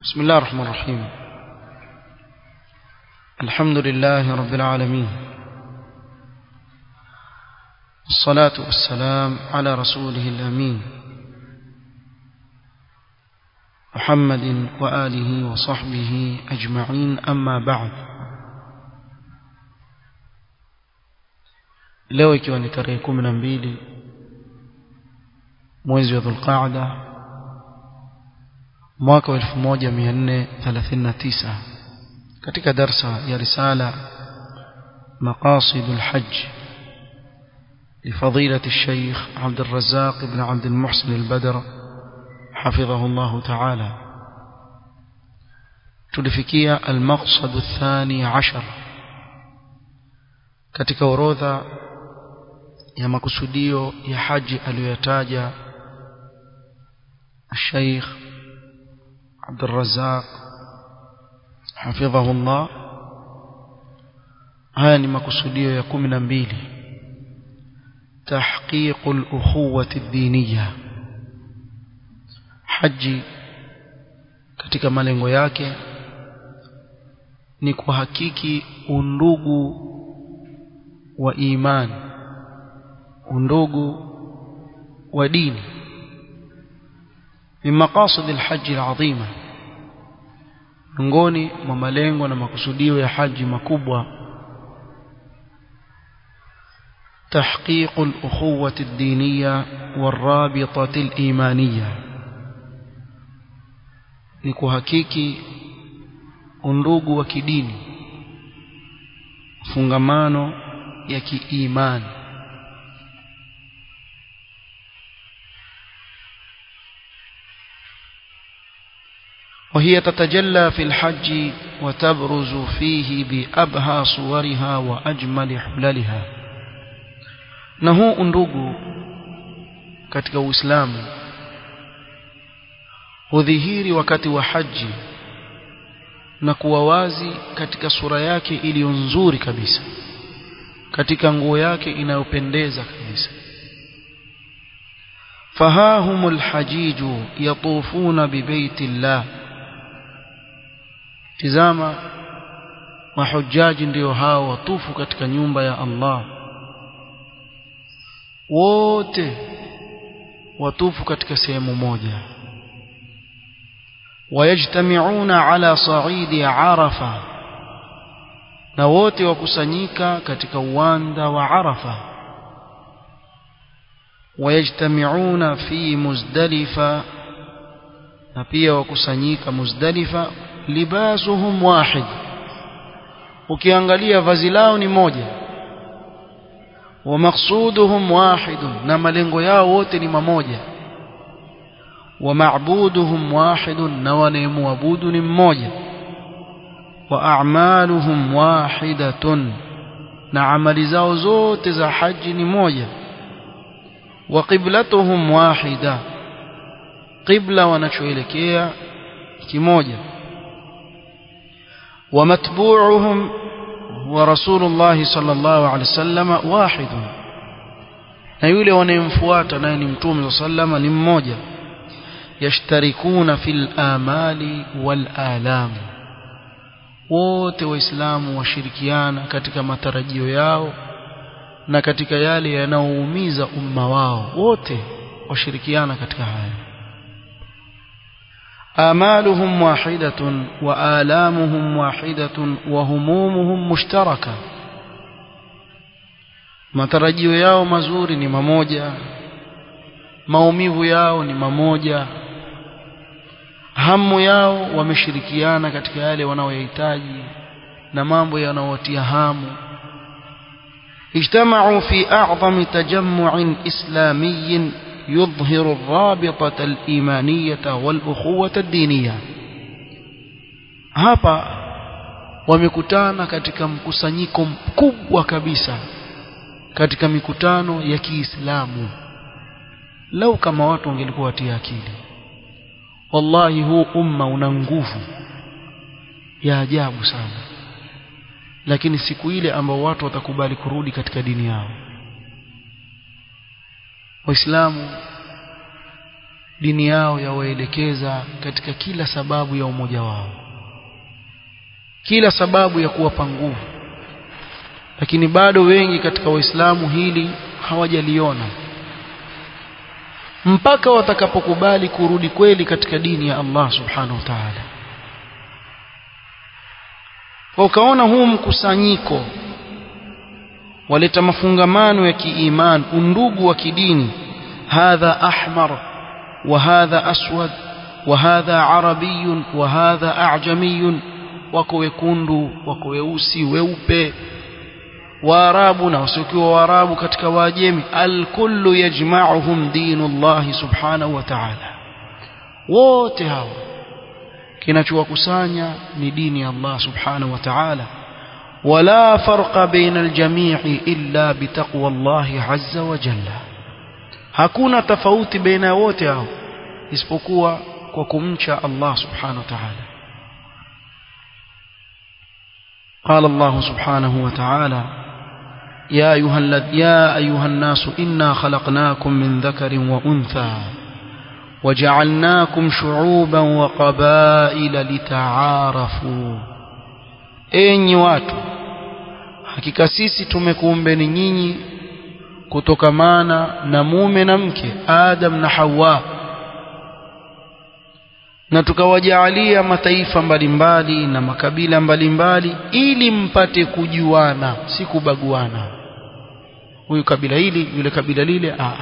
بسم الله الرحمن الرحيم الحمد لله رب العالمين الصلاة والسلام على رسوله الأمين محمد وآله وصحبه أجمعين أما بعد leo ikiwa ni tarehe kumi na mbili mwezi wa dhulqaada mwaka wa 1439 katika darsa ya risala مقاصد الحج لفضيلة الشيخ عبد الرزاق بن عبد المحسن البدر حفظه الله تعالى تلفكية المقصد الثاني عشر katika orodha ya makusudio ya haji aliyoyataja الشيخ عبد الرزاق حفظه الله haya ni makusudio ya kumi na mbili تحقيق الأخوة الدينية haji katika malengo yake ni kuhakiki undugu wa imani undugu wa dini من مقاصد الحج العظيمة miongoni mwa malengo na makusudio ya haji makubwa تحقيق الأخوة الدينية والرابطة الإيمانية نكوهكيكي undugu wa kidini fungamano ya kiimani وهي تتجلى في الحج وتبرز فيه بأبهى صورها وأجمل حللها نهو أندوغو katika Uislamu hudhihiri wakati wa haji na kuwa wazi katika sura yake iliyo nzuri kabisa katika nguo yake inayopendeza kabisa fahahumul hajiju yatufuna bibaiti llah tizama mahujaji ndio hao watufu katika nyumba ya Allah wote watufu katika sehemu moja wayajtamiuna ala saidi arafa na wote wakusanyika katika uwanda wa arafa wayajtamiuna fi muzdalifa na pia wakusanyika muzdalifa libasuhum wahid ukiangalia vazi lao ni moja wa maqsuduhum wahidun na malengo yao wote ni mamoja wa ma'buduhum wahidun na wanayemuabudu ni mmoja wa a'maluhum wahidatun na amali zao zote za haji ni moja wa qiblatuhum wahida qibla wanachoelekea kimoja ومتبوعهم ورسول الله صلى الله عليه وسلم واحد na yule wanayemfuata naye ni mtume sallama ni mmoja yashtarikuna fil amali wal alam wote waislamu washirikiana katika matarajio yao na katika yale yanayoumiza umma wao wote washirikiana katika haya آمالهم واحدة وآلامهم واحدة وهمومهم مشتركة matarajio yao mazuri ni mamoja maumivu yao ni mamoja hamu yao wameshirikiana katika yale wanaoyahitaji na mambo yanayowatia hamu ijtamau fi a'zami tajammu'in islamiyyin يظهر الرابطة الإيمانية والأخوة الدينية hapa wamekutana katika mkusanyiko mkubwa kabisa katika mikutano ya Kiislamu lau kama watu wangelikuwa watia akili wallahi huu umma una nguvu ya ajabu sana lakini siku ile ambao watu watakubali kurudi katika dini yao waislamu dini yao yawaelekeza katika kila sababu ya umoja wao kila sababu ya kuwapa nguvu lakini bado wengi katika waislamu hili hawajaliona mpaka watakapokubali kurudi kweli katika dini ya Allah subhanahu wa ta'ala kwa ukaona huu mkusanyiko waleta mafungamano ya kiiman undugu wa kidini hadha ahmar wa hadha aswad wa hadha arabiy wa hadha a'jamiy wako wekundu wako weusi weupe waarabu na wasiokuwa waarabu katika waajemi alkullu yajma'uhum dinullah subhanahu wa ta'ala wote hawa kinachowakusanya ni dini ya Allah subhanahu wa ta'ala ولا فرق بين الجميع إلا بتقوى الله عز وجل hakuna tofauti baina wote hao isipokuwa kwa kumcha Allah subhanahu wa ta'ala قال الله سبحانه وتعالى يا أيها, يا أيها الناس إنا خلقناكم من ذكر وأنثى وجعلناكم شعوبا وقبائل لتعارفوا enyi watu hakika sisi tumekuumbeni nyinyi kutokamana na mume na mke Adam na Hawa na tukawajaalia mataifa mbalimbali na makabila mbalimbali ili mpate kujuana si kubaguana huyu kabila hili yule kabila lile aa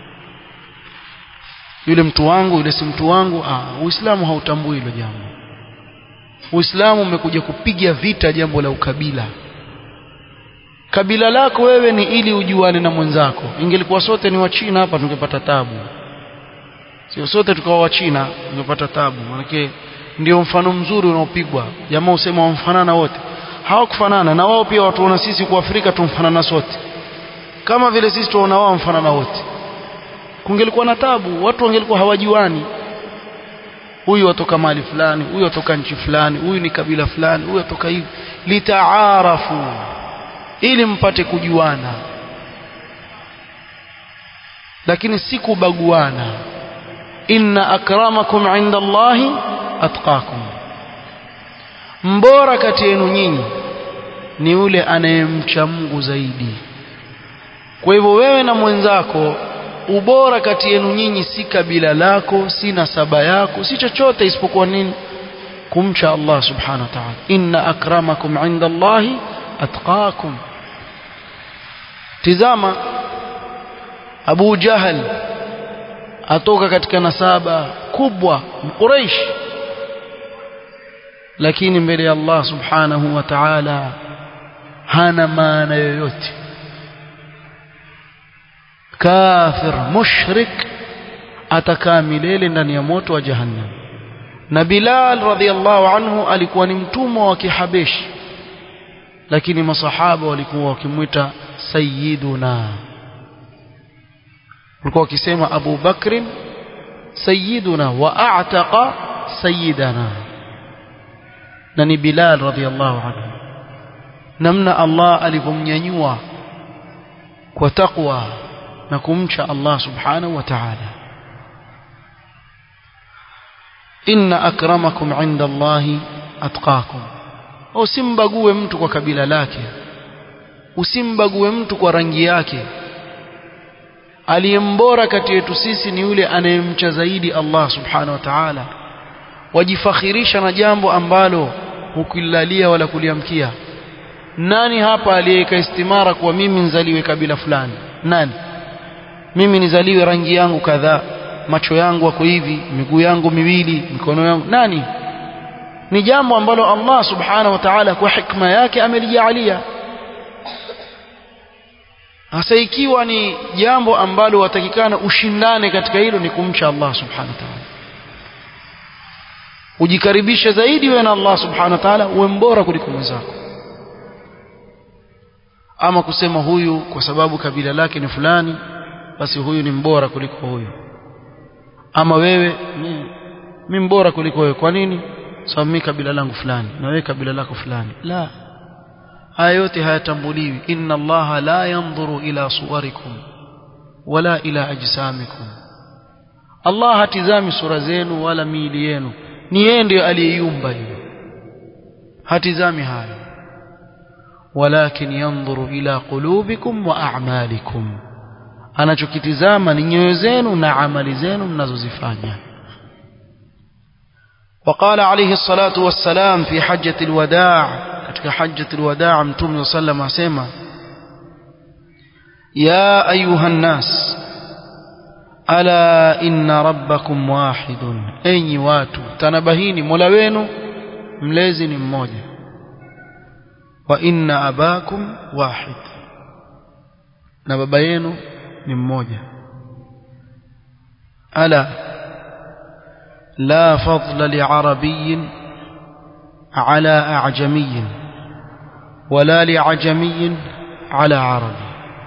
yule mtu wangu yule si mtu wangu aa uislamu hautambui hilo jambo uislamu umekuja kupiga vita jambo la ukabila kabila lako wewe ni ili ujuane na mwenzako ingelikuwa sote ni wachina hapa tungepata tabu sio sote tukawa wachina tungepata tabu manake ndio mfano mzuri unaopigwa jamaa usema wamfanana wote hawakufanana na wao pia watuona sisi kwa Afrika tumfanana sote kama vile sisi tuona wao mfanana wote kungelikuwa na tabu watu wangelikuwa hawajuani huyu atoka mali fulani huyu atoka nchi fulani huyu ni kabila fulani huyu atoka hivi litaarafu ili mpate kujuana lakini si kubaguana inna akramakum inda Allahi atqakum mbora kati yenu nyinyi ni yule anayemcha Mungu zaidi kwa hivyo wewe na mwenzako ubora kati yenu nyinyi si kabila lako si nasaba yako si chochote isipokuwa nini kumcha Allah subhanahu wa ta'ala inna akramakum inda Allahi atqakum tizama Abu Jahal atoka katika nasaba kubwa Quraysh lakini mbele ya Allah subhanahu wa ta'ala hana maana yoyote kafir mushrik atakaa milele ndani ya moto wa jahannam na Bilal radhiallahu anhu alikuwa ni mtumwa wa kihabeshi lakini masahaba walikuwa wakimwita sayyiduna walikuwa wakisema Abu Bakrin sayyiduna wa a'taqa sayyidana na ni Bilal radhiallahu anhu namna Allah alivyomnyanyua kwa taqwa na kumcha Allah subhanahu wa ta'ala inna akramakum inda Allahi atqakum usimbague mtu kwa kabila lake usimbague mtu kwa rangi yake aliyembora kati yetu sisi ni yule anayemcha zaidi Allah subhanahu wa ta'ala wajifakhirisha na jambo ambalo hukilalia wala kuliamkia nani hapa aliyeka istimara kwa mimi nzaliwe kabila fulani nani mimi nizaliwe rangi yangu kadhaa macho yangu wako hivi miguu yangu miwili mikono yangu nani ni jambo ambalo Allah subhanahu wa ta'ala kwa hikma yake amelijalia hasa ikiwa ni jambo ambalo watakikana ushindane katika hilo ni kumcha Allah subhanahu wa ta'ala ujikaribishe zaidi wewe na Allah subhanahu wa ta'ala uwe mbora kuliko mwenzako ama kusema huyu kwa sababu kabila lake ni fulani basi huyu ni mbora kuliko huyu ama wewe mimi mbora kuliko wewe kwa nini sababu mimi kabila langu fulani na wewe kabila lako fulani la haya yote hayatambuliwi inna allaha la yanzuru ila suwarikum wala ila ajsamikum Allah hatizami sura zenu wala miili yenu ni yeye ndiye aliyeiumba hiyo hatizami hayo walakin yanzuru ila qulubikum wa a'malikum anachokitizama ni nyoyo zenu na amali zenu mnazozifanya وقال عليه الصلاة والسلام في حجة الوداع katika حجة الوداع متوم صلى الله عليه وسلم asema يا أيها الناس ألا إن ربكم واحد أي watu tanabahini mola wenu mlezi ni mmoja wa inna abakum wahid na baba yenu ni mmoja ala la fadla liarabiyin ala a'jamiyin wala li'ajamiyin ala arabi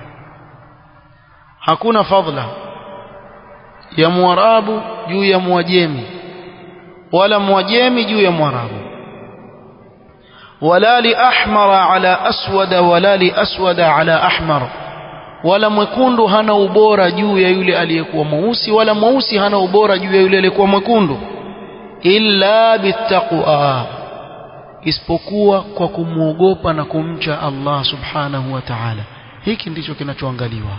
hakuna fadla ya mwarabu juu ya mwajemi wala mwajemi juu ya mwarabu wala li ahmara ala aswada wala li aswada ala ahmar wala mwekundu hana ubora juu ya yule aliyekuwa mweusi wala mweusi hana ubora juu ya yule aliyekuwa mwekundu illa bittaqwa isipokuwa kwa kumwogopa na kumcha Allah subhanahu wa ta'ala hiki ndicho kinachoangaliwa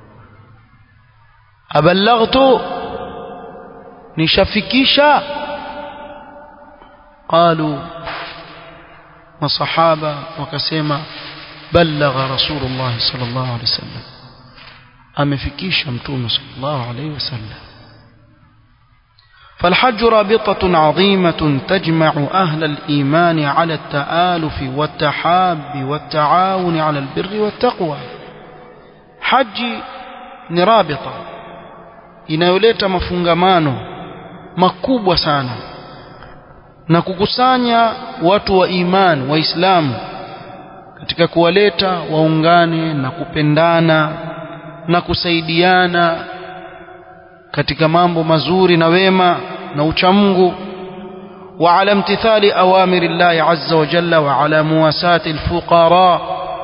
aballaghtu nishafikisha qalu masahaba wakasema balagha rasulullah sallallahu alaihi wasallam amefikisha mtume sallallahu alaihi wasallam فالحج رابطة عظيمة تجمع أهل الإيمان على التآلف والتحاب والتعاون على البر والتقوى حج نرابطة inayoleta mafungamano makubwa sana na kukusanya watu wa imani waislamu katika kuwaleta waungane na kupendana na kusaidiana katika mambo mazuri na wema na uchamungu وعلى امتثال أوامر الله عز وجل وعلى مواساة الفقراء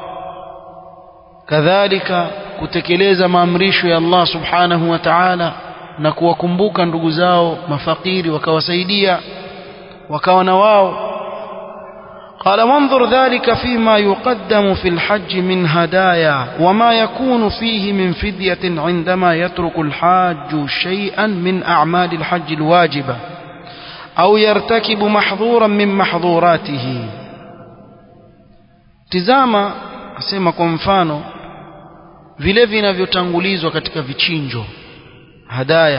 كذلك kutekeleza maamrisho ya Allah subhanahu wa ta'ala na kuwakumbuka ndugu zao mafakiri wakawasaidia wakawa na wao قال وانظر ذلك فيما يقدم في الحج من هدايا وما يكون فيه من فدية عندما يترك الحاج شيئا من أعمال الحج الواجبة أو يرتكب محظورا من محظوراته تزاما أسمى كمفانو vile vinavyotangulizwa katika vichinjo hadaya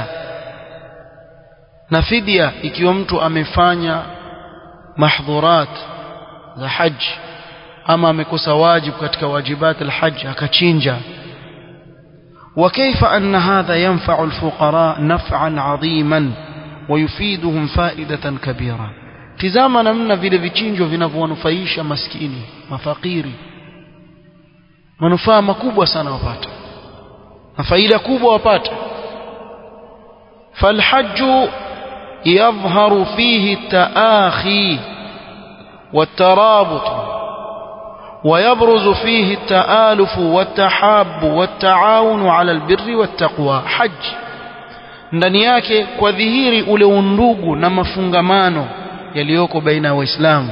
na fidia ikiwa mtu amefanya mahdhurat za haji ama amekosa wajibu katika wajibat alhajj akachinja وكيف أن هذا ينفع الفقراء نفعا عظيما ويفيدهم فائدة كبيرة tizama namna vile vichinjo vinavyowanufaisha maskini mafakiri manufaa makubwa sana wapata na faida kubwa wapata فالحج يظهر فيه التآخي والترابط ويبرز فيه التآلف والتحاب والتعاون على البر والتقوى حج ndani yake kwa dhihiri ule undugu na mafungamano yaliyoko baina ya waislamu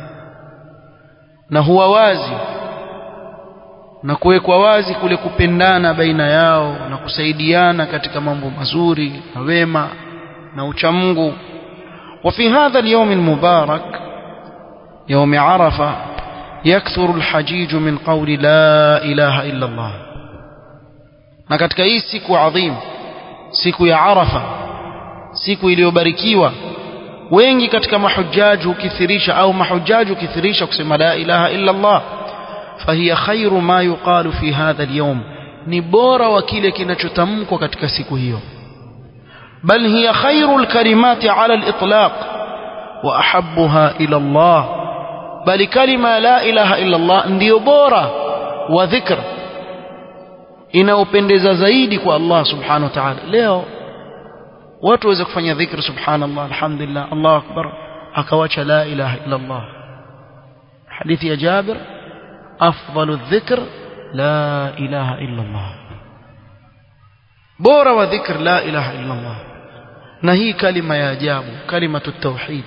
na huwa wazi na kuwekwa wazi kule kupendana baina yao na kusaidiana katika mambo mazuri na wema na uchamungu وفي هذا اليوم المبارك يوم عرفة يكثر الحجيج من قول لا إله إلا الله na katika hii siku adhim siku ya Arafa siku iliyobarikiwa wengi katika mahujaji hukithirisha au mahujaji hukithirisha kusema la ilaha illa Allah fahiya khairu ma yuqalu fi hadha al-yawm ni bora wa kile kinachotamkwa katika siku hiyo bal hiya khairu al-kalimati ala al-itlaq wa ahabbuha ila Allah bali kalima la ilaha illa Allah ndiyo bora wa dhikr inaopendeza zaidi kwa Allah subhanahu wa ta'ala leo watu waweza kufanya dhikr subhanallah alhamdulillah Allahu akbar akawacha la ilaha illa Allah hadithi ya Jabir afdalu dhikr la ilaha illa Allah bora wa dhikr la ilaha illa Allah na hii kalima ya ajabu kalimatu tauhid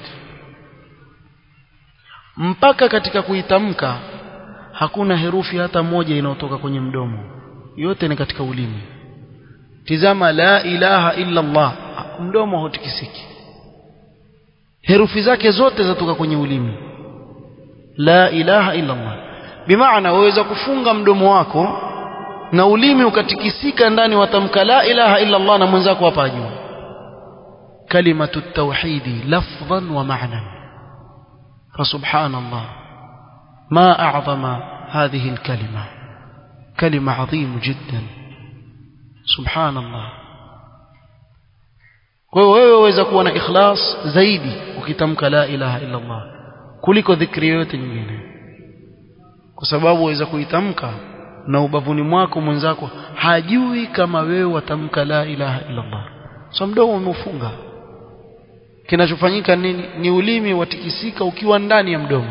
mpaka katika kuitamka hakuna herufi hata moja inayotoka kwenye mdomo yote ni katika ulimi tizama la ilaha illa Allah mdomo hautikisiki herufi zake zote zatoka kwenye ulimi la ilaha illa Allah bimaana waweza kufunga mdomo wako na ulimi ukatikisika ndani watamka la ilaha illa Allah na mwenzako hapa juu kalimatu tauhidi lafdhan wa ma'nan فسبحان الله ما أعظم هذه الكلمة كلمة عظيم جدا سبحان الله kwa hiyo wewe waweza kuwa na ikhlas zaidi ukitamka la ilaha illa Allah kuliko dhikri yoyote nyingine kwa sababu waweza kuitamka na ubavuni mwako mwenzako hajui kama wewe watamka la ilaha illa Allah so mdomo umeufunga kinachofanyika nini ni ulimi watikisika ukiwa ndani ya mdomo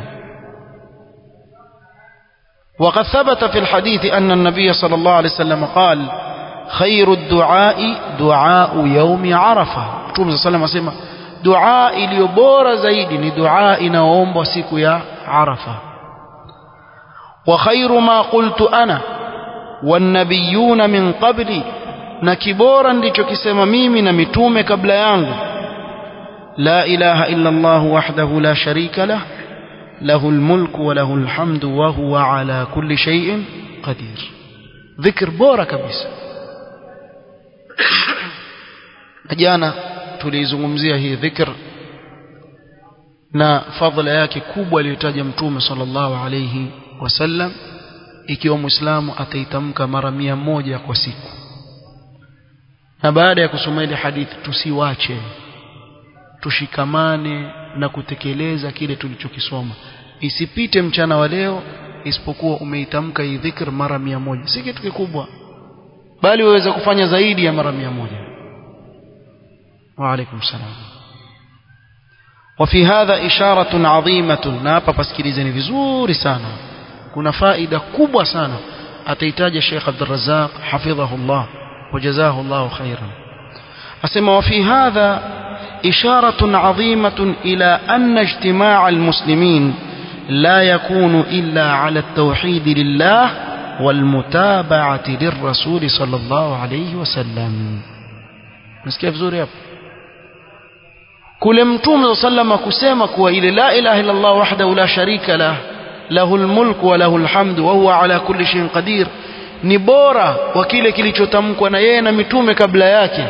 وقد ثبت في الحديث أن النبي صلى الله عليه وسلم قال خير الدعاء دعاء يوم عرفة Mtume صلى الله عليه وسلم dua iliyo bora zaidi ni dua inaoombwa siku ya Arafa wa khairu ma qultu ana wan nabiyuna min qabli na kibora ndicho kisema mimi na mitume kabla yangu لا إله إلا الله وحده لا شريك له له الملك وله الحمد وهو على كل شيء قدير ذكر بورا kabisa jana tulizungumzia hii dhikr na fadhila yake kubwa aliyotaja mtume sallallahu alayhi wasallam ikiwa muislamu ataitamka mara mia moja kwa siku na baada ya kusoma ile hadithi tusiwache tushikamane na kutekeleza kile tulichokisoma isipite mchana wa leo isipokuwa umeitamka hii dhikr mara mia moja si kitu kikubwa bali waweza kufanya zaidi ya mara mia moja wa alaikum salam وفي هذا إشارة عظيمة نابا بسكيليزني vizuri sana kuna faida kubwa sana atahitaji Sheikh Abdul Razzaq حفظه الله وجزاه الله خيرا أسمى وفي هذا إشارة عظيمة إلى أن اجتماع المسلمين لا يكون إلا على التوحيد لله والمتابعة للرسول صلى الله عليه وسلم بس كيف زوري أب كل متوم صلى الله عليه وسلم إلى لا إله إلا الله وحده لا شريك له له الملك وله الحمد وهو على كل شيء قدير ni bora wa kile kilichotamkwa na yeye na mitume kabla yake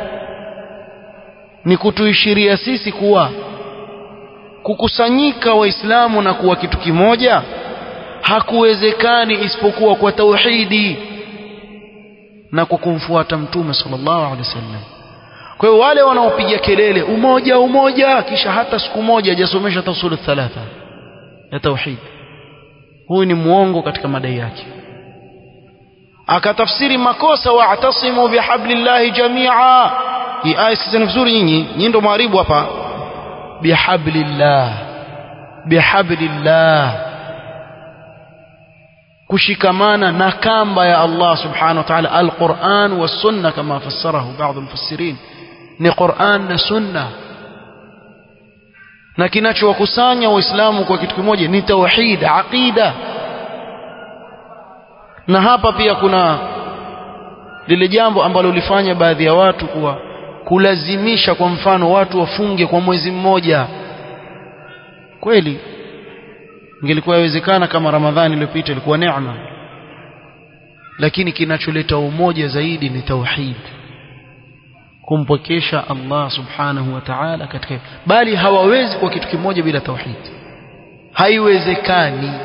ni kutuishiria sisi kuwa kukusanyika waislamu na kuwa kitu kimoja hakuwezekani isipokuwa kwa tauhidi na kwa kumfuata mtume sallallahu alaihi wasallam kwa hiyo wale wanaopiga kelele umoja umoja kisha hata siku moja hajasomesha tausulu thalatha ya tauhid huyu ni muongo katika madai yake akatafsiri makosa wa'tasimu bihablillahi jamia hii aya sikizeni vizuri nyinyi nyinyi ndo mwaribu hapa bihablillah bihablillah kushikamana na kamba ya Allah subhanahu wa ta'ala alquran was-sunna kama fassarahu baadhi mufassirin ni Qur'an na sunna na kinachowakusanya waislamu kwa kitu kimoja ni tauhid aqida na hapa pia kuna lile jambo ambalo ulifanya baadhi ya watu kuwa kulazimisha kwa mfano watu wafunge kwa mwezi mmoja kweli ingelikuwa yawezekana kama ramadhani iliyopita ilikuwa neema lakini kinacholeta umoja zaidi ni tauhid kumpokesha Allah subhanahu wa ta'ala katika bali hawawezi kwa kitu kimoja bila tauhid haiwezekani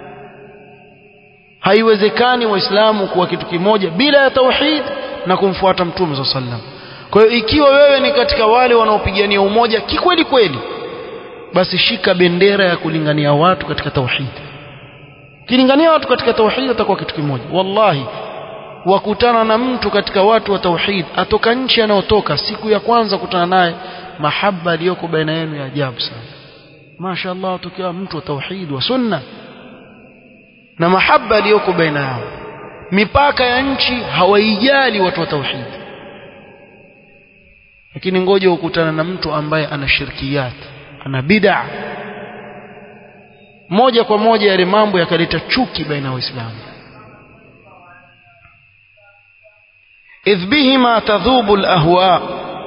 haiwezekani waislamu kuwa kitu kimoja bila ya tauhid na kumfuata mtume sallallahu alaihi wasallam kwa hiyo ikiwa wewe ni katika wale wanaopigania umoja kikweli kweli basi shika bendera ya kulingania watu katika tauhid kilingania watu katika tauhid atakuwa kitu kimoja wallahi wakutana na mtu katika watu wa tauhid atoka nchi anayotoka siku ya kwanza kutana naye mahaba aliyoko baina yenu ya ajabu sana mashaallah tukiwa mtu wa tauhid wa sunna na mahaba aliyoko baina yao mipaka ya nchi hawaijali watu wa tauhid lakini ngoja ukutana na mtu ambaye ana shirkiyat ana bid'a moja kwa moja yale mambo yakaleta chuki baina ya waislamu idh bihima tadhubu alahwa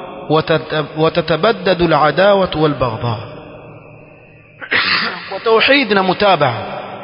وتتبدد العداوة والبغضاء وتوحيدنا متابعة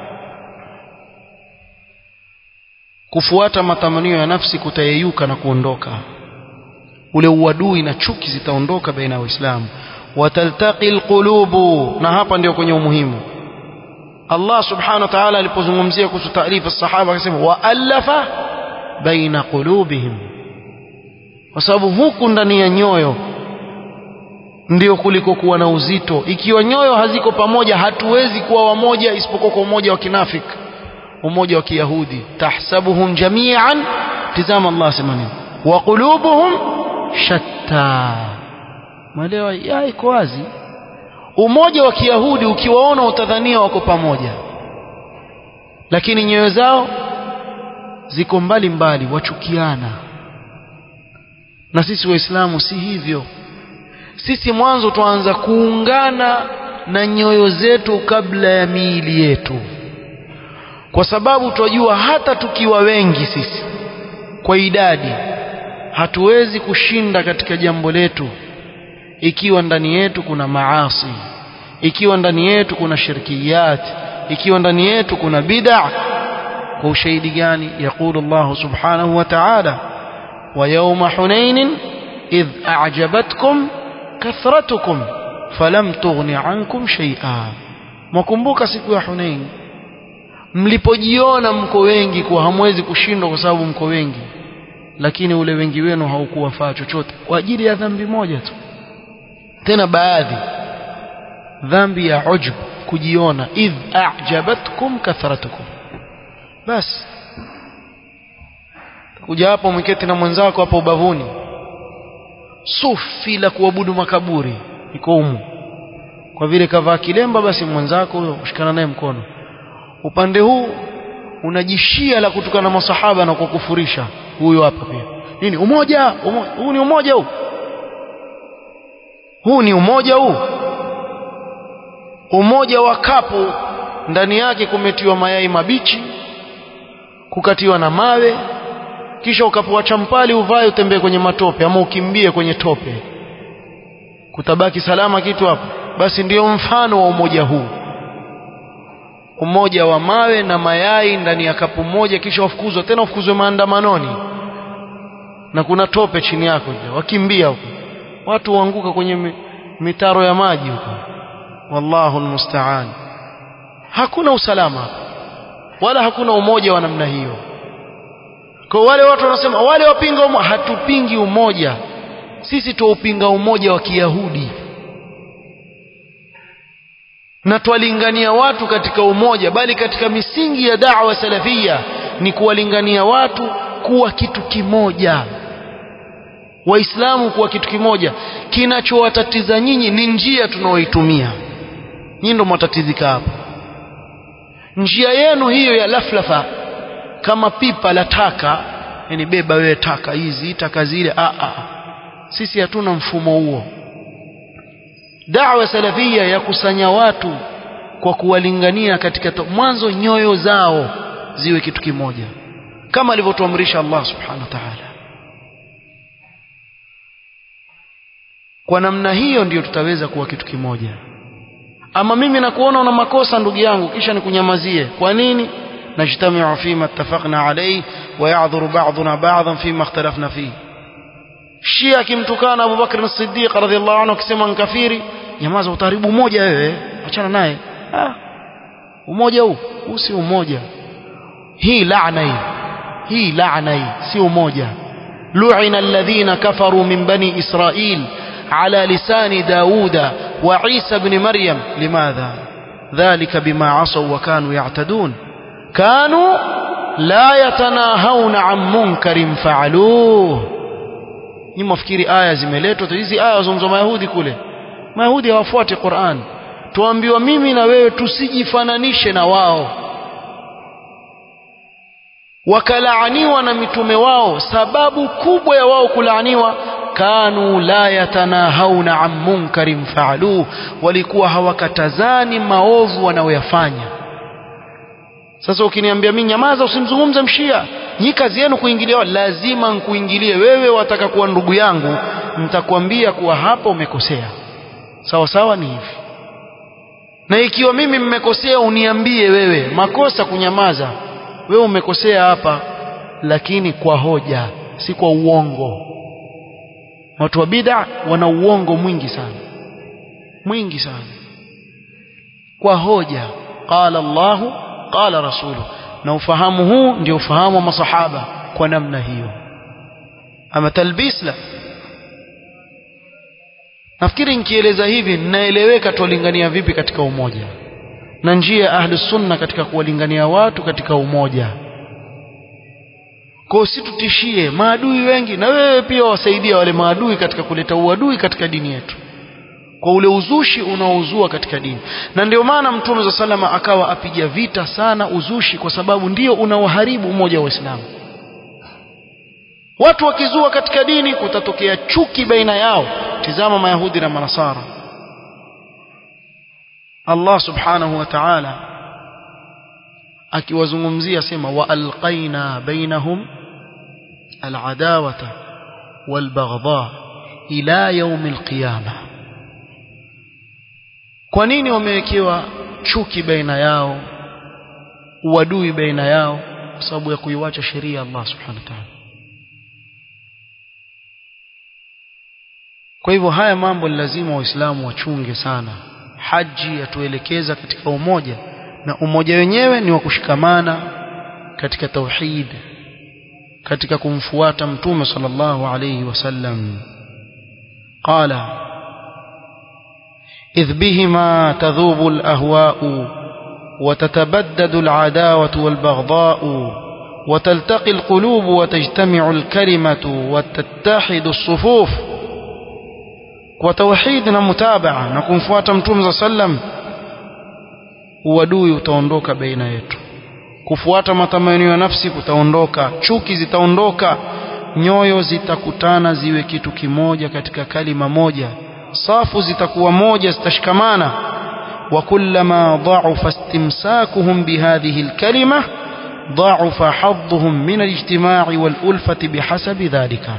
kufuata matamanio ya nafsi kutayeyuka na kuondoka ule uadui na chuki zitaondoka baina ya waislamu wataltaqi alqulubu na hapa ndio kwenye umuhimu Allah subhanahu wa ta'ala alipozungumzia kuhusu taarifa sahaba akasema waalafa baina qulubihim kwa sababu huku ndani ya nyoyo ndio kuliko kuwa na uzito ikiwa nyoyo haziko pamoja hatuwezi kuwa wamoja isipokuwa kwa umoja wa kinafik umoja wa kiyahudi tahsabuhum jami'an tizama Allah sema nini wa qulubuhum shatta mwelewa ya iko wazi umoja wa kiyahudi ukiwaona utadhania wako pamoja lakini nyoyo zao ziko mbali mbali wachukiana na sisi waislamu si hivyo sisi mwanzo tuanza kuungana na nyoyo zetu kabla ya miili yetu kwa sababu twajua hata tukiwa wengi sisi kwa idadi hatuwezi kushinda katika jambo letu ikiwa ndani yetu kuna maasi ikiwa ndani yetu kuna shirkiyat ikiwa ndani yetu kuna bid'a kwa ushahidi gani yaqulu Allah subhanahu wa ta'ala wa yawma hunain idh a'jabatkum kathratukum falam tughni ankum shay'a mwakumbuka siku ya Hunain mlipojiona mko wengi kuwa hamwezi kushindwa kwa sababu mko wengi lakini ule wengi wenu haukuwafaa chochote kwa ajili ya dhambi moja tu tena baadhi dhambi ya ujub kujiona idh a'jabatkum kathratukum basi kuja hapo mwiketi na mwenzako hapo ubavuni sufi la kuabudu makaburi iko humu kwa vile kavaa kilemba basi mwenzako huyo ushikana naye mkono upande huu unajishia la kutukana masahaba na kukufurisha huyo hapa pia nini umoja, umoja huu ni umoja huu huu ni umoja huu umoja wa kapu ndani yake kumetiwa mayai mabichi kukatiwa na mawe kisha ukapewa champali uvae utembee kwenye matope ama ukimbie kwenye tope kutabaki salama kitu hapo basi ndiyo mfano wa umoja huu umoja wa mawe na mayai ndani ya kapu moja kisha wafukuzwa tena wafukuzwe maandamanoni na kuna tope chini yako wakimbia huko watu waanguka kwenye mitaro ya maji huko wallahu almusta'an hakuna usalama wala hakuna umoja wa namna hiyo kwa wale watu wanasema wale wapinga umoja hatupingi umoja sisi tuupinga umoja wa kiyahudi na twalingania watu katika umoja bali katika misingi ya da'wa salafia ni kuwalingania watu kuwa kitu kimoja waislamu kuwa kitu kimoja kinachowatatiza nyinyi ni njia tunaoitumia nyinyi ndio mwatatizika hapa njia yenu hiyo ya laflafa kama pipa la taka yani beba wewe taka hizi taka zile a a sisi hatuna mfumo huo da'wa salafia ya kusanya watu kwa kuwalingania katika mwanzo nyoyo zao ziwe kitu kimoja kama alivyotuamrisha Allah subhanahu wa ta'ala kwa namna hiyo ndiyo tutaweza kuwa kitu kimoja ama mimi nakuona una makosa ndugu yangu kisha nikunyamazie kwa nini najtamiu fima ittafaqna alayhi wa ya'dhuru ba'duna ba'dhan fima ikhtalafna fihi Shia akimtukana Abu Bakr as-Siddiq radhiallahu anhu akisema nkafiri nyamaza utaharibu umoja wewe achana naye ah umoja huu huu si umoja hii laana hii hii laana hii si umoja lu'ina alladhina kafaru min bani israil على لسان داود وعيسى بن مريم لماذا ذلك بما عصوا وكانوا يعتدون كانوا لا يتناهون عن منكر فعلوه ni mafikiri aya zimeletwa hizi aya wazungumza mayahudi kule mayahudi hawafuati Qur'an tuambiwa mimi na wewe tusijifananishe na wao wakalaaniwa na mitume wao sababu kubwa ya wao kulaaniwa kanu la yatanahawna an munkarin faaluhu walikuwa hawakatazani maovu wanaoyafanya sasa ukiniambia mimi nyamaza usimzungumze mshia nyi kazi yenu kuingilia lazima nkuingilie wewe wataka kuwa ndugu yangu nitakwambia kuwa hapa umekosea sawa sawa ni hivi na ikiwa mimi mmekosea uniambie wewe makosa kunyamaza wewe umekosea hapa lakini kwa hoja si kwa uongo watu wa bid'a wana uongo mwingi sana mwingi sana kwa hoja qala Allahu qala rasuluhu na ufahamu huu ndio ufahamu wa masahaba kwa namna hiyo ama talbis la nafikiri nikieleza hivi ninaeleweka tuwalingania vipi katika umoja na njia ya ahli sunna katika kuwalingania watu katika umoja kwa usitutishie maadui wengi na wewe pia wasaidia wale maadui katika kuleta uadui katika dini yetu kwa ule uzushi unaozua katika dini na ndio maana mtume za salama akawa apiga vita sana uzushi kwa sababu ndio unaoharibu umoja wa Uislamu watu wakizua katika dini kutatokea chuki baina yao tizama mayahudi na manasara Allah subhanahu wa ta'ala akiwazungumzia sema wa alqaina bainahum al'adawata walbaghdha ila yawm alqiyamah kwa nini wamewekewa chuki baina yao uadui baina yao kwa sababu ya kuiwacha sheria Allah subhanahu wa ta'ala kwa hivyo haya mambo ni lazima waislamu wachunge sana haji yatuelekeza katika umoja na umoja wenyewe ni wa kushikamana katika tauhid katika kumfuata mtume sallallahu alayhi wasallam qala إذ بهما تذوب الأهواء وتتبدد العداوة والبغضاء وتلتقي القلوب وتجتمع الكلمة وتتحد الصفوف وتوحيدنا متابعة نكون فواتم توم صلى الله عليه وسلم uadui utaondoka baina yetu kufuata matamanio ya nafsi kutaondoka chuki zitaondoka nyoyo zitakutana ziwe kitu kimoja katika kalima moja safu zitakuwa moja zitashikamana wa kullama dha'afa istimsakuhum bihadhihi alkalima dha'afa hadduhum min alijtima'i wal ulfati bihasabi dhalika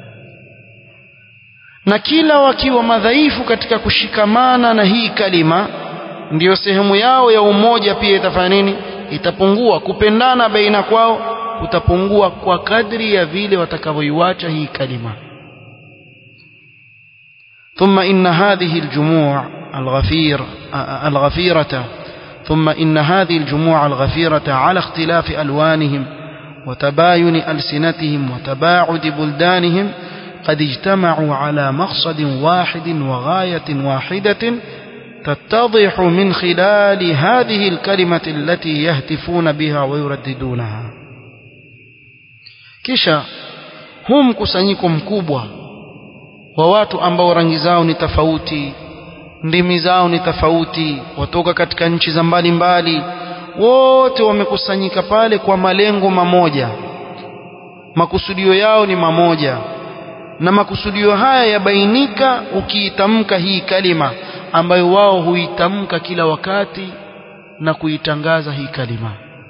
na kila wakiwa madhaifu katika kushikamana na hii kalima ndiyo sehemu yao ya umoja pia itafanya nini itapungua kupendana baina kwao kutapungua kwa kadri ya vile watakavyoiwacha hii kalima ثم إن هذه الجموع الغفير الغفيرة ثم إن هذه الجموع الغفيرة على اختلاف ألوانهم وتباين ألسنتهم وتباعد بلدانهم قد اجتمعوا على مقصد واحد وغاية واحدة تتضح من خلال هذه الكلمة التي يهتفون بها ويرددونها kisha huu mkusanyiko mkubwa wa watu ambao rangi zao ni tofauti ndimi zao ni tofauti watoka katika nchi za mbalimbali wote wamekusanyika pale kwa malengo mamoja makusudio yao ni mamoja na makusudio haya yabainika ukiitamka hii kalima ambayo wao huitamka kila wakati na kuitangaza hii kalima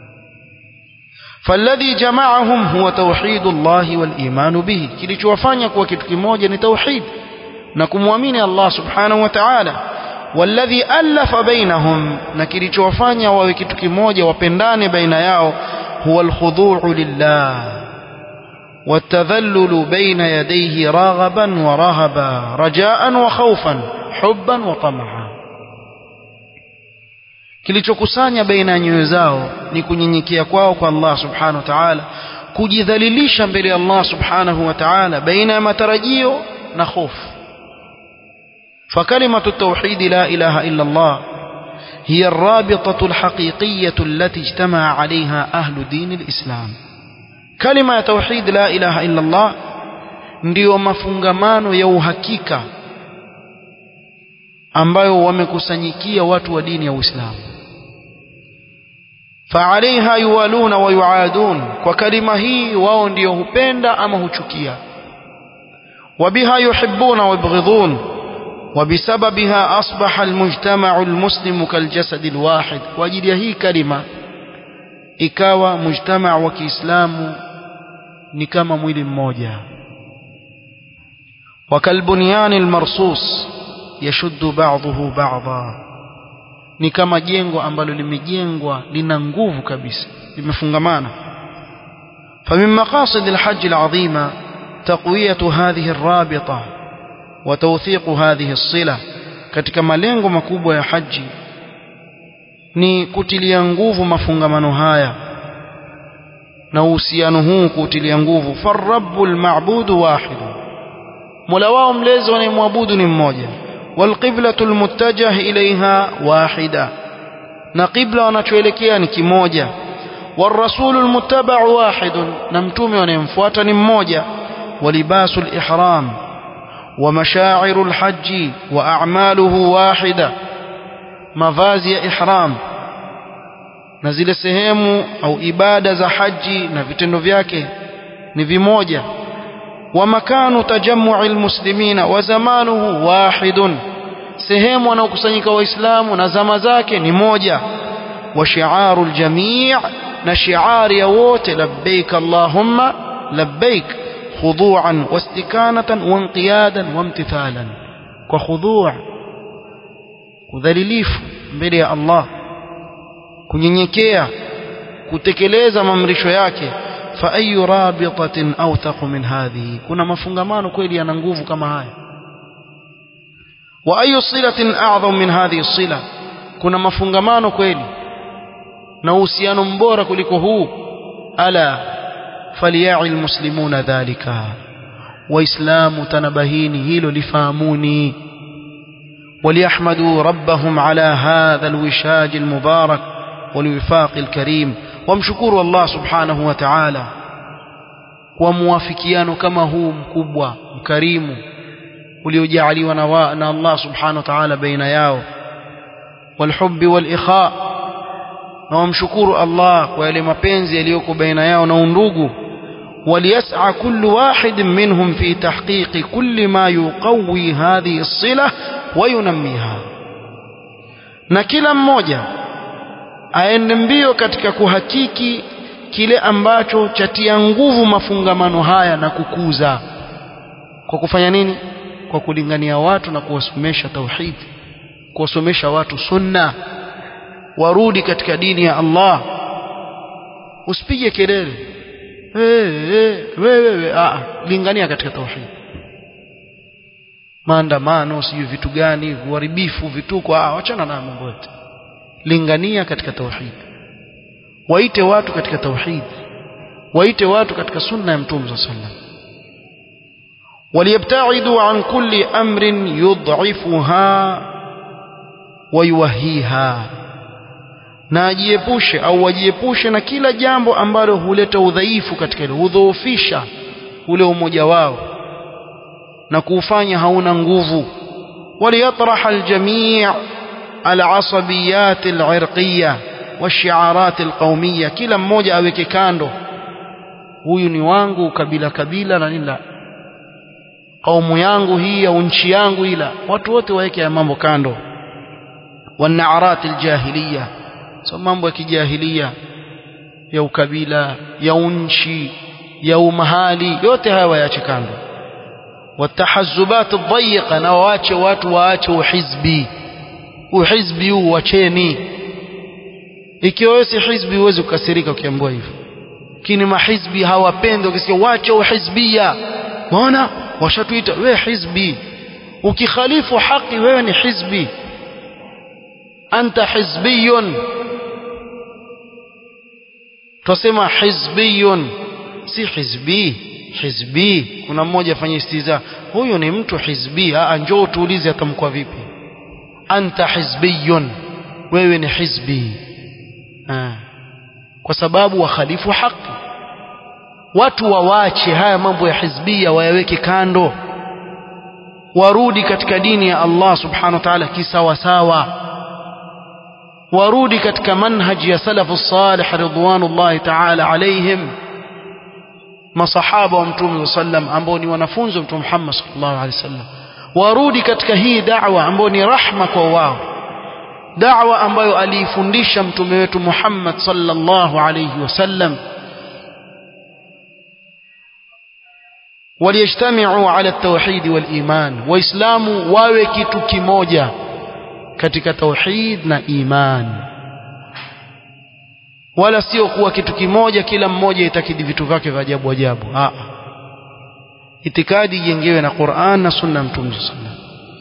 فالذي جمعهم هو توحيد الله والإيمان به kilichowafanya kuwa kitu kimoja ni tauhid na kumwamini Allah subhanahu wa ta'ala والذي ألف بينهم na kilichowafanya wawe kitu kimoja wapendane baina yao هو الخضوع لله والتذلل بين يديه راغبا ورهبا رجاء وخوفا حبا وطمعا kilichokusanya baina ya nyoyo zao ni kunyenyekea kwao kwa Allah subhanahu wa ta'ala kujidhalilisha mbele ya Allah subhanahu wa ta'ala baina ya matarajio na hofu فكلمة التوحيد لا إله إلا الله هي الرابطة الحقيقية التي اجتمع عليها أهل دين الإسلام كلمة توحيد لا إله إلا الله ndio mafungamano ya uhakika ambayo wamekusanyikia watu wa dini ya Uislamu فعليها يوالون ويعادون kwa kalima hii wao ndio hupenda ama huchukia وبها يحبون ويبغضون وبسببها أصبح المجتمع المسلم كالجسد الواحد وجد هي كلمة ikawa mujtama wa Kiislamu ni kama mwili mmoja wakalbunyani almarsus yashuddu ba'dahu ba'dha ni kama jengo ambalo limejengwa lina nguvu kabisa limefungamana فمن مقاصد الحج العظيمة تقوية هذه الرابطة وتوثيق هذه الصلة katika malengo makubwa ya haji ni kutilia nguvu mafungamano haya na uhusiano huu kutilia nguvu farabbul ma'budu wahid mola wao mlezi wanayemwabudu ni mmoja walqiblatul muttajah ilaiha wahida na qibla wanachoelekea ni kimoja والرسول المتبع واحد نمتوم ونمفوات نموجة ولباس الإحرام ومشاعر الحج وأعماله واحدة مفازي إحرام نزل سهيم أو إبادة حج نفتن فياك نفي ومكان تجمع المسلمين وزمانه واحد sehemu wanaokusanyika waislamu na zama zake ni moja wa shiaru ljamii na shiari ya wote labbaik allahumma labbaik khuduan wastikanatan wanqiyadan wamtithalan kwa khuduu udhalilifu mbele ya Allah kunyenyekea kutekeleza maamrisho yake fa ayu rabitatin awthaq min hadhihi kuna mafungamano kweli yana nguvu kama haya wa ayu silatin a'zam min hadhihi sila kuna mafungamano kweli na uhusiano mbora kuliko huu ala falya'i almuslimuna dhalika waislamu tanabahini hilo lifahamuni وليحمدوا ربهم على هذا الوشاج المبارك والوفاق الكريم وامشكروا الله سبحانه وتعالى وموافقيان كما هو مكبوة مكريم uliojaliwa na, na Allah subhanahu wa ta'ala baina yao walhubbi walikha na wamshukuru Allah kwa yale mapenzi yaliyoko baina yao na undugu وليسعى كل واحد منهم في تحقيق كل ما يقوي هذه الصلة وينميها na kila mmoja aende mbio katika kuhakiki kile ambacho chatia nguvu mafungamano haya na kukuza kwa kufanya nini kwa kulingania watu na kuwasomesha tauhid kuwasomesha watu sunna warudi katika dini ya Allah usipige kelele wewe wewe ah lingania katika tauhid maandamano sijui vitu gani uharibifu vituko ah wachana na mambo yote lingania katika tauhid waite watu katika tauhid waite watu katika sunna ya mtume sallallahu alaihi wasallam وليبتعدوا عن كل أمر يضعفها ويوهيها na ajiepushe au wajiepushe na kila jambo ambalo huleta udhaifu katika ile hudhoofisha ule umoja wao na kuufanya hauna nguvu waliyatraha aljamii alasabiyat alirqiyya washiarat alqaumiyya kila mmoja aweke kando huyu ni wangu kabila kabila na nila kaumu yangu hii au nchi yangu ila watu wote waweke ya mambo kando wanaarati aljahiliya so mambo ya kijahilia ya ukabila ya unchi ya umahali yote haya waache kando watahazubat dhayiqa na waache watu waache uhizbi uhizbi huu wacheni ikiwa wewe si hizbi huwezi kukasirika ukiambiwa hivyo lakini mahizbi hawapendi ukisikia wache uhizbia unaona washatuita wewe hizbi ukikhalifu haki wewe ni hizbi anta hizbiyun tusema hizbiyun si hizbi hizbi kuna mmoja afanye istiza huyu ni mtu hizbi ah njoo tuulize atamkwa vipi anta hizbiyun wewe ni hizbi ah. kwa sababu wakhalifu haki watu wawache haya mambo ya hizbia wayaweke kando warudi katika dini ya Allah subhanahu wa ta'ala kisawasawa warudi katika manhaji ya salafu salih ridwanullahi ta'ala alaihim masahaba wa mtume sallam ambao ni wanafunzi wa mtume Muhammad sallallahu alaihi wasallam warudi katika hii da'wa ambayo ni rahma kwa wao da'wa ambayo aliifundisha mtume wetu Muhammad sallallahu alaihi wasallam waliyajtamiu ala tauhid wal iman waislamu wawe kitu kimoja katika tauhid na iman wala sio kuwa kitu kimoja kila mmoja itakidi vitu vyake vya ajabu ajabu a itikadi ijengewe na Qur'an na sunna mtume sallallahu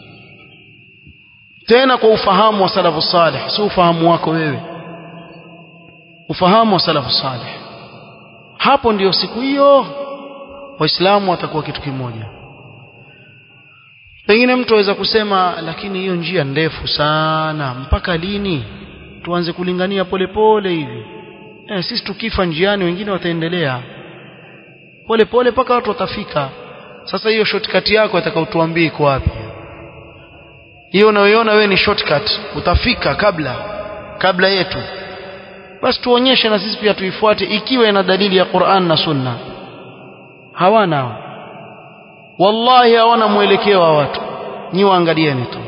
tena kwa ufahamu wa salafu salih si ufahamu wako wewe ufahamu wa salafu salih hapo ndiyo siku hiyo waislamu watakuwa kitu kimoja pengine mtu aweza kusema lakini hiyo njia ndefu sana mpaka lini tuanze kulingania polepole hivi eh, sisi tukifa njiani wengine wataendelea polepole mpaka watu watafika sasa hiyo shortcut yako atakaotuambia iko wapi hiyo unayoiona wewe ni shortcut utafika kabla kabla yetu basi tuonyeshe na sisi pia tuifuate ikiwa ina dalili ya Qur'an na Sunna hawana wallahi hawana mwelekeo wa watu nyi waangalieni tu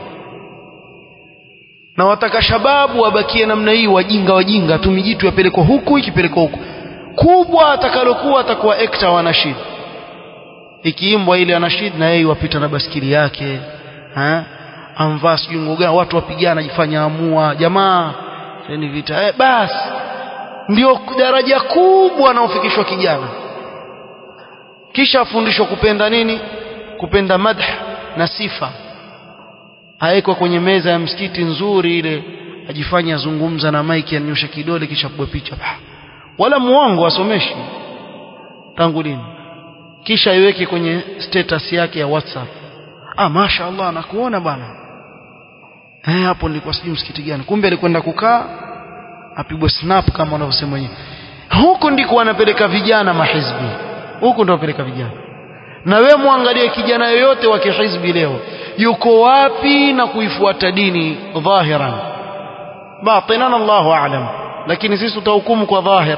na wataka shababu wabakie namna hii wajinga wajinga tu mijitu yapelekwa huku ikipelekwa huku kubwa atakalokuwa atakuwa ekta wa nashid ikiimbwa ile anashid na yeye wapita na baskili yake ha amvaa sijui nguo gani watu wapigana jifanya amua jamaa ni vita eh, basi ndio daraja kubwa anaofikishwa kijana kisha afundishwa kupenda nini kupenda madh na sifa awekwa kwenye meza ya msikiti nzuri ile ajifanya azungumza na maiki anyosha kidole kisha pigwa picha wala muongo asomeshi tangu lini kisha iweke kwenye status yake ya WhatsApp ah masha Allah nakuona bwana eh hapo nilikuwa sijui msikiti gani kumbe alikwenda kukaa apigwe snap kama wanavyosema wenyewe huko ndiko wanapeleka vijana mahizbi huko ndio wanapeleka vijana na we muangalie kijana yoyote wa kihizbi leo yuko wapi na kuifuata dini dhahiran batinan Allahu a'lam lakini sisi tutahukumu kwa dhahir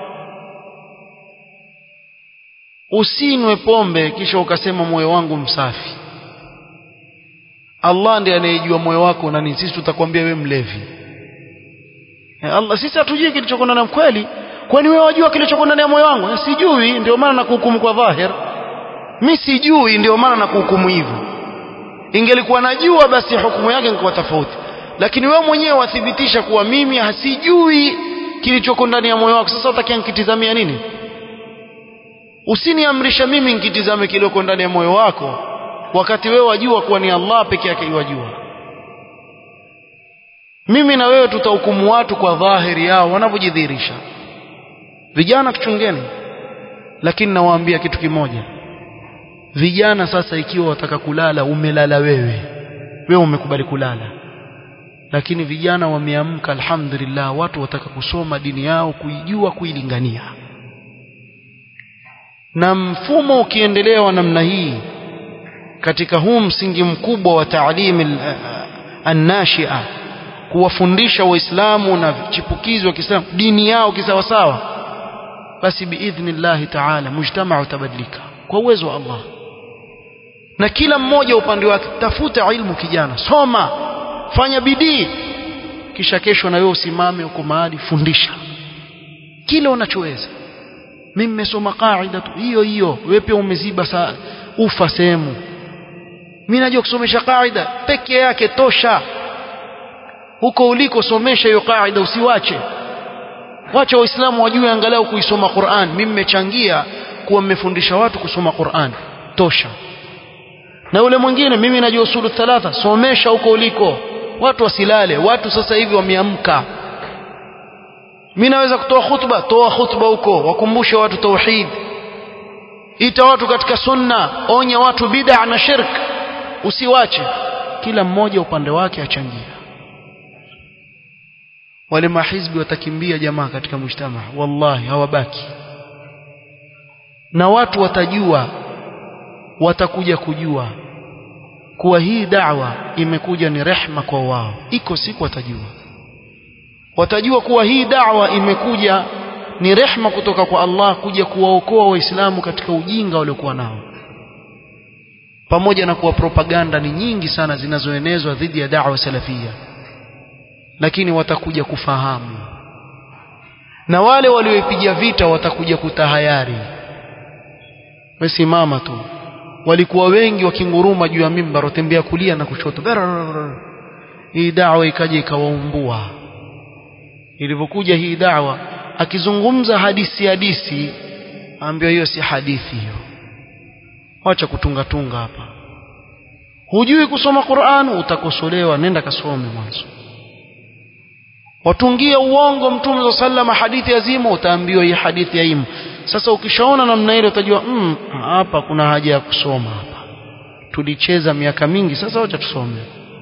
usinwe pombe kisha ukasema moyo wangu msafi Allah ndiye anayejua moyo wako na nini sisi tutakwambia we mlevi Allah sisi hatujui kilichoko ndani kweli kwani wewe wajua kilichoko ndani ya moyo wangu sijui ndio maana nakuhukumu kwa dhahir mimi sijui ndio maana nakuhukumu hivyo ingelikuwa najua basi hukumu yake ingekuwa tofauti lakini wewe mwenyewe wathibitisha kuwa mimi hasijui kilichoko ndani ya moyo wako sasa utakia nikitizamia nini usiniamrisha mimi nikitizame kilichoko ndani ya moyo wako wakati wewe wajua kuwa ni Allah peke yake yajua mimi na wewe tutahukumu watu kwa dhahiri yao wanavyojidhihirisha vijana tuchungeni lakini nawaambia kitu kimoja vijana sasa ikiwa wataka kulala umelala wewe wewe umekubali kulala lakini vijana wameamka alhamdulillah watu wataka kusoma dini yao kuijua kuilingania na mfumo ukiendelea wa namna hii katika huu msingi mkubwa wa taalim annashia kuwafundisha waislamu na chipukizi wa Kiislamu dini yao kisawasawa basi biidhnillahi taala mujtamaa utabadilika kwa uwezo wa Allah na kila mmoja upande wake tafuta ilmu kijana soma fanya bidii kisha kesho na wewe usimame uko mahali fundisha kile unachoweza mimi nimesoma kaida tu hiyo hiyo wewe pia umeziba saa ufa sehemu mimi najua kusomesha kaida peke yake tosha huko uliko somesha hiyo kaida usiwache wacha waislamu wajue angalau kuisoma Qur'an mimi nimechangia kuwa mmefundisha watu kusoma Qur'an tosha na yule mwingine mimi najua usulu thalatha somesha huko uliko watu wasilale watu sasa hivi wameamka mimi naweza kutoa khutba toa khutba huko wakumbushe watu tauhid ita watu katika sunna onya watu bid'a na shirk usiwache kila mmoja upande wake achangia wale mahizbi watakimbia jamaa katika mujtama wallahi hawabaki na watu watajua watakuja kujua kuwa hii da'wa imekuja ni rehma kwa wao iko siku watajua watajua kuwa hii da'wa imekuja ni rehma kutoka kwa Allah kuja kuwaokoa waislamu katika ujinga waliokuwa nao pamoja na kuwa propaganda ni nyingi sana zinazoenezwa dhidi ya da'wa salafia lakini watakuja kufahamu na wale walioipiga vita watakuja kutahayari wesimama tu walikuwa wengi wakinguruma juu ya mimbar watembea kulia na kushoto hii da'wa ikaja ikawaumbua ilivyokuja hii da'wa akizungumza hadisi hadisi ambayo hiyo si hadithi hiyo wacha kutunga tunga hapa hujui kusoma Qur'an utakosolewa nenda kasome mwanzo watungia uongo mtume sallama hadithi azimu utaambiwa hii hadithi ya imu sasa ukishaona namna ile utajua mm, hapa kuna haja ya kusoma hapa tulicheza miaka mingi sasa wacha tusome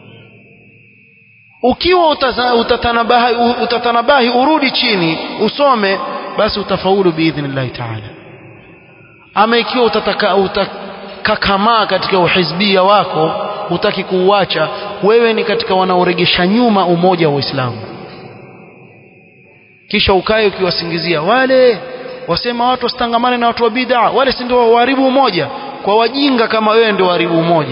ukiwa utatanabahi, utatanabahi urudi chini usome basi utafaulu biidhnillahi taala ama ikiwa utataka utakakamaa katika uhizbia wako hutaki kuuacha wewe ni katika wanaoregesha nyuma umoja wa Uislamu kisha ukae ukiwasingizia wale wasema watu wasitangamane na watu wa bid'a wale si ndio waharibu umoja kwa wajinga kama wewe ndio waharibu umoja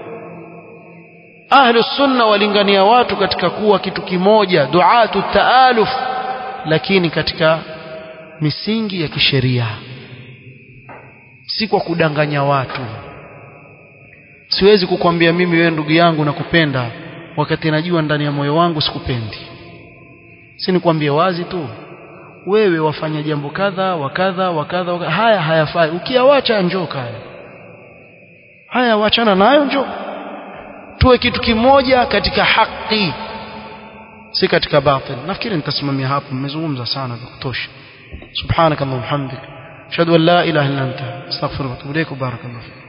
ahlu sunna walingania watu katika kuwa kitu kimoja duatu taaluf lakini katika misingi ya kisheria si kwa kudanganya watu siwezi kukwambia mimi wewe ndugu yangu nakupenda wakati najua ndani ya moyo wangu sikupendi si nikwambie wazi tu wewe wafanya jambo kadha wakadha wakadha waka, haya hayafai ukiawacha njoo kaya haya wachana nayo njoo tuwe kitu kimoja katika haki si katika batil nafikiri nitasimamia hapo mmezungumza sana vya kutosha subhanakallahumma hamdik ashhadu an la ilaha illa anta astaghfiruka wa atubu ilaik barakallahu